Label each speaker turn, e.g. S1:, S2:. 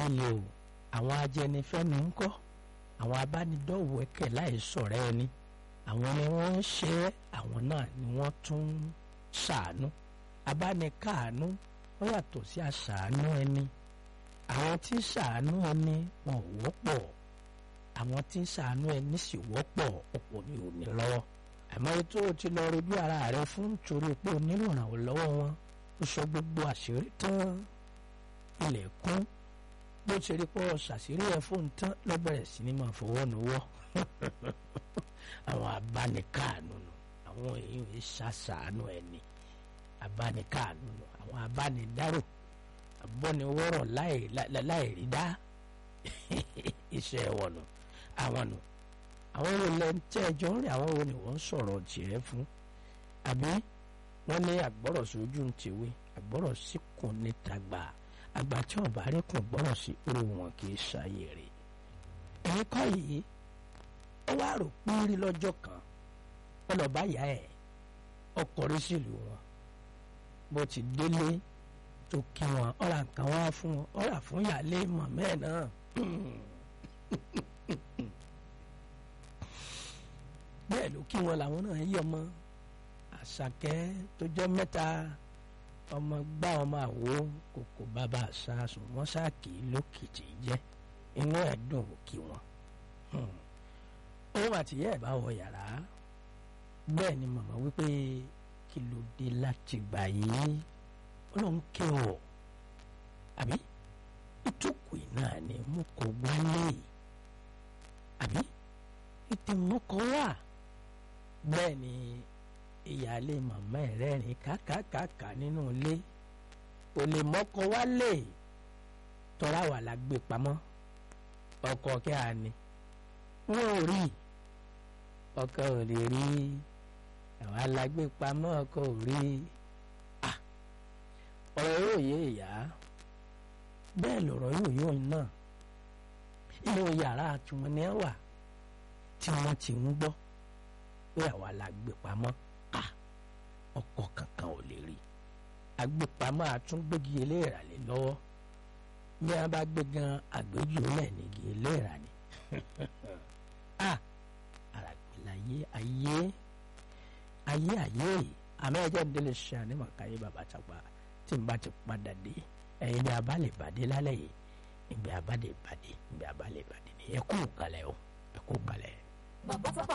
S1: báyìí o àwọn ajẹnifẹ́nu ń kọ́ àwọn abánidọ́wẹ̀kẹ̀ láì sọ̀rọ̀ ẹni àwọn ni wọ́n ń ṣe é àwọn náà ni wọ́n tún ń ṣàánú abánikáàánú ó yàtọ̀ sí àṣàánú ẹni àwọn tí ń ṣàánú ẹni wọn ò wọ́pọ̀ àwọn tí ń ṣàánú ẹni sì wọ́pọ̀ ọ̀pọ̀ ni ò ní lọ́wọ́ àmọ́ ètò o ti lọ rojú ara rẹ fún torí pé o nílò ìrànwọ́ lọ́wọ́ wọn ó sọ gbogbo àṣírí tán ilẹ̀ kún bó ti rí pọ́ ṣàṣírí ẹ̀ fóun tán ló bẹ̀rẹ̀ sí ní máa fọwọ́ nuwọ́ àwọn abánikáàánú nù àwọn èèyàn yìí ṣàṣàánú ẹni abánikáàánú nù àwọn abánidárò abọ́niwọ́rọ̀ láì rí dá iṣẹ́ wọn nù àwọn nù àwọn wo lẹ ń tẹ́ ẹjọ́ ń rí àwọn wo ni wọ́n ń sọ̀rọ̀ tiẹ̀ fún àbí wọ́n ní àgbọ̀rọ̀ sójú ń tèwé àgbọ̀rọ̀ síkùn níta gbà àgbà tí wọn bá rí kùn gbọ́rọ̀ sí irú wọn kì í ṣàyè rè ẹ̀yin kọ́ yìí ó wá rò pínrí lọ́jọ́ kan ó lọ bá yá ẹ̀ ọkọ̀ rí sílùú wọn bó ti délé tó kí wọn ọ̀rà nǹkan wá fún wọn ọ̀rà fún yàlẹ́ mọ̀mẹ́ ẹ̀ náà bẹ́ẹ̀ ló kí wọn làwọn náà yí ọmọ àṣàkẹ́ tó jẹ́ mẹ́ta ọmọ gbá ọmọ àwo kòkò bàbá àṣàṣùn wọn ṣáàkì lókìtì jẹ́ inú ẹ̀ dùn kí wọn. òun àtìyẹ́ ẹ̀ bá wọ yàrá bẹ́ẹ̀ ni màmá wípé kí ló dé láti gbà yìí ọlọ́run ké wọ̀ àbí ìtòkù náà ni mo kò wálé àbí ìtẹ̀mọ́kọ wà bẹ́ẹ̀ ni ìyáálé màmá ẹ̀ rẹ́rìn kákàkàkà nínú ilé ò lè mọ́kọ wálé tọ́ra wà la gbé pamọ́ ọkọ kí a ní wọn ò rí ọkọ ò lè rí àwọn alágbé pamọ́ ọkọ ò rí ọ̀rọ̀ yóò yé ìyá bẹ́ẹ̀ lọ̀rọ̀ yóò yóò náà inú yàrá tiwọn ni ẹ wà tí wọ́n ti ń gbọ́ pé àwa la gbé pamọ́ à ọkọ kankan ò lè rí agbépamọ́ àtúngbégi eléèrà lé lọ́wọ́ bí wọ́n bá gbé gan àgbéjù lẹ́ẹ̀nìgi eléèrà ni à àràgbélayé ayé ayé ayé àmọ́ ẹjọ́ ń délé ṣe ànímọ̀ káyé bàbá tàgbà tí n bá ti padà dé ẹ̀yin ni a bá lè bàdé lálẹ́ yìí ìgbé a bá lè bàdé ìgbé a bá lè bàdé ni ẹ kú kalẹ̀ o ẹ kú kalẹ̀.
S2: bàbá sábà